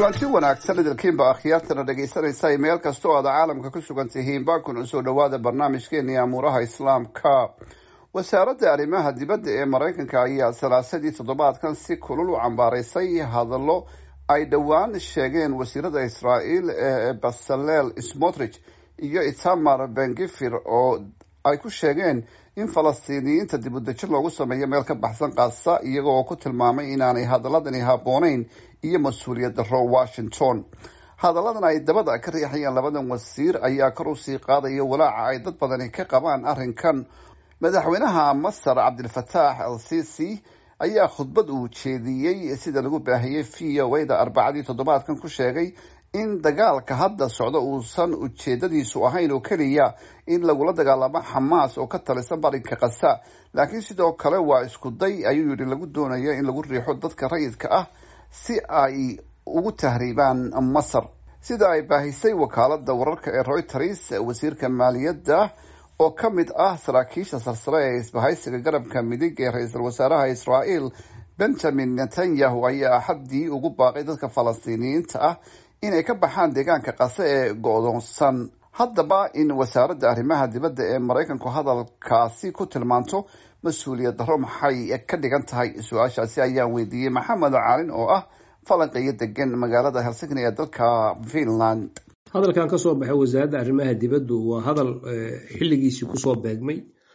kulanti wanaagsan idilkiinba akhyaartana dhegaysanaysa meel kasta oo aad caalamka ku sugan tihiinba kuna soo dhowaada barnaamijkeeni amuuraha islaamka wasaaradda arrimaha dibadda ee maraykanka ayaa salaasadii toddobaadkan si kulul u cambaaraysay hadallo ay dhowaan sheegeen wasiirada israa'iil ee basaleel smotrich iyo itamar bengifir oo ay ku sheegeen in falastiiniyiinta dib u dejin loogu sameeyo meel ka baxsan qaasa iyaga oo ku tilmaamay inaanay hadaladani habbooneyn iyo mas-uuliyad daro washington hadalladan ay dabada ka riixayaan labadan wasiir ayaa kor usii qaadaya walaaca ay dad badani ka qabaan arrinkan madaxweynaha masar cabdilfataax al sisi ayaa khudbad uu jeediyey sida lagu baahiyey v o da arbacadii toddobaadkan ku sheegay in dagaalka hadda socda uusan ujeedadiisu ahayn oo keliya in lagula dagaalamo xamaas oo ka talisan barinka kasa laakiin sidoo kale waa isku day ayuu yidhi lagu doonayo in lagu riixo dadka rayidka ah si ay ugu tahriibaan masar sida ay baahisay wakaalada wararka ee reuters wasiirka maaliyadda oo ka mid ah saraakiisha sarsare ee isbahaysiga garabka midig ee ra-iisul wasaaraha israa'iil benjamin netanyahu ayaa axaddii ugu baaqay dadka falastiiniyiinta ah inay ka baxaan deegaanka qase ee go-doonsan haddaba in wasaaradda arrimaha dibadda ee maraykanku hadalkaasi ku tilmaanto mas-uuliyad daro maxay ka dhigan tahay su-aashaasi ayaan weydiiyey maxamed caalin oo ah falanqeeyo degan magaalada helsinki ee dalka finland hadalkan ka soo baxay wasaaradda arrimaha dibaddu waa hadal xilligiisii kusoo beegmay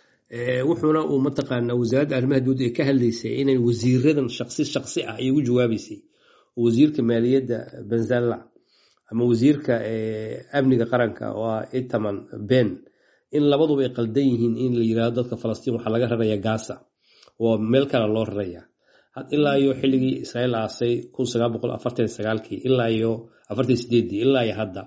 wuxuuna uu mataqaanaa wasaaradda arrimaha dibaddu ay ka hadlaysay inay wasiiradan shaqsi shaqsi ah ay ugu jawaabaysay wasiirka maaliyadda benzalla ama wasiirka amniga qaranka oo ah itaman ben in labaduba ay qaldan yihiin in la yirahdo dadka falastiin waxaa laga raraya gaza oo meel kale loo raraya ilaa iyo xilligii israa'iil aasay kun sagaal boqol afartan sagaalkii ilaa iyo afartan sideedii ilaa iyo hadda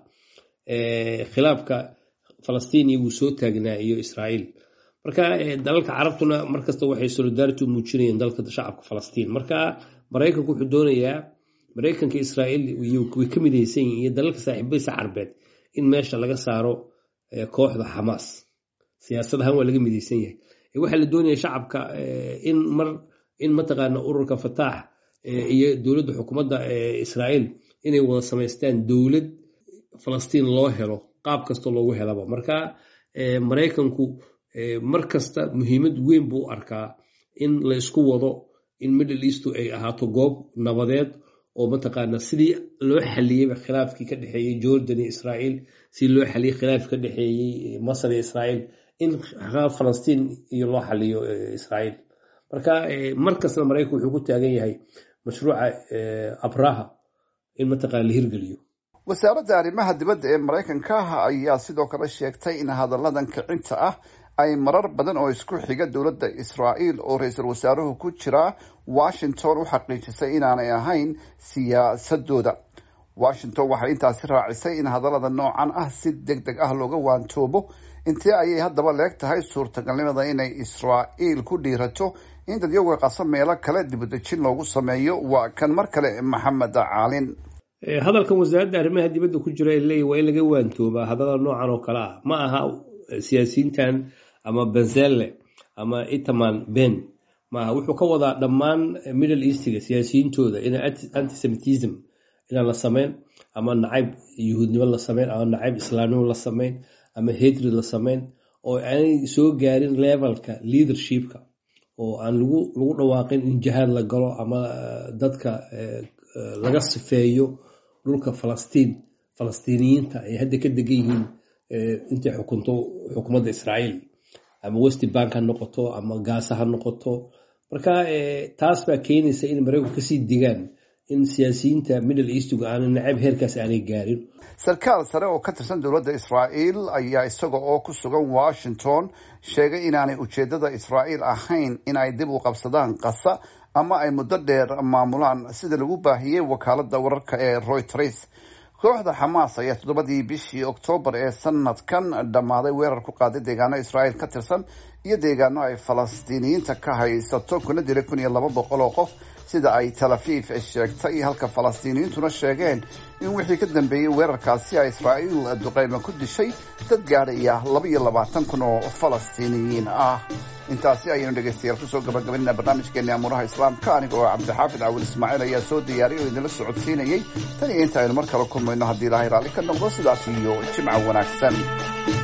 khilaafka falastiiniya wuu soo taagnaa iyo israa'iil marka dalalka carabtuna markasta waxay solidarity u muujinayeen dalka shacabka falastiin marka maraykanku wuxuu doonayaa maraykanka israa'iil way ka midaysan yihin iyo dalalka saaxiibadiisa carbeed in meesha laga saaro kooxda xamaas siyaasad ahaan waa laga midaysan yahay waxaa la doonaya shacabka in mar in mataqaana ururka fataax iyo dowladda xukuumadda israa'iil inay wada samaystaan dowlad falastiin loo helo qaab kasta loogu helaba marka maraykanku mar kasta muhiimad weyn buu arkaa in la isku wado in middle eastu ay ahaato goob nabadeed oo mataqaana sidii loo xaliyeyba khilaafkii ka dhexeeyey jordan iyo israa'iil sidii loo xaliyey khilaafkii ka dhexeeyey masar iyo israa'iil in falastiin iyo loo xaliyo israa'iil marka mar kastana maraykanku wuxuu ku taagan yahay mashruuca abraha in mataqana la hirgeliyo wasaaradda arrimaha dibadda ee maraykanka ayaa sidoo kale sheegtay in hadalladan kicinta ah ay marar badan oo isku xiga dowladda israa'iil oo ra-iisul wasaaruhu ku jira washington u xaqiijisay inaanay ahayn siyaasadooda washington waxay intaasi raacisay in hadallada noocan ah si deg deg ah looga waantoobo intee ayay haddaba leeg tahay suurtagalnimada inay israa'iil ku dhiirato in dadyoga qaso meelo kale dibudejin loogu sameeyo waa kan mar kale maxamed caalin hadalkan wasaaradda arrimaha dibadda ku jira leeya waa in laga waantoobaa hadallada noocan oo kale ah ma aha siyaasiyiintan ama benzelle ama itaman ben maaha wuxuu ka wadaa dhammaan middle eastiga siyaasiyiintooda ina antisemitism inaan la samayn ama nacayb yuhuudnimo la samayn ama nacayb islaamnimo la samayn ama hatred la samayn oo aanay soo gaarin levelka leadershipka oo aan lagu lagu dhawaaqin in jihaad la galo ama dadka laga sifeeyo dhulka falastiin falastiiniyiinta ay hadda ka degan yihiin intay xukunto xukuumadda israa'iil ama west bank ha noqoto ama gaasa ha noqoto marka taas baa keenaysa in maraykanku kasii digaan in siyaasiyiinta middle eastigu aanay nacab heerkaas aanay gaarin sarkaal sare oo ka tirsan dowladda israa'iil ayaa isaga oo ku sugan washington sheegay inaanay ujeedada israa'iil ahayn in ay dib u qabsadaan qasa ama ay muddo dheer maamulaan sida lagu baahiyey wakaalada wararka ee reuters kooxda xamaas ayaa toddobadii bishii oktoobar ee sanadkan dhammaaday weerar ku qaaday deegaano israa'iil ka tirsan iyo deegaano ay falastiiniyiinta ka haysato kuna dilay kun iyo laba boqol oo qof sida ay tel aviv sheegtay halka falastiiniyiintuna sheegeen in wixii ka dambeeyey weerarkaasi ay israa'iil duqeyme ku dishay dad gaadhaya laba iyo labaatan kun oo falastiiniyiin ah intaasi ayaynu dhegaystayaal kusoo gabagabaynaa barnaamijkeeni amuuraha islaamka aniga oo cabdixaafid cawil ismaaciil ayaa soo diyaariyay oo idinla socodsiinayey tan iyo inta aynu mar kale kulmayno haddii ilaahay raalli ka noqdo sidaas iyo jimca wanaagsan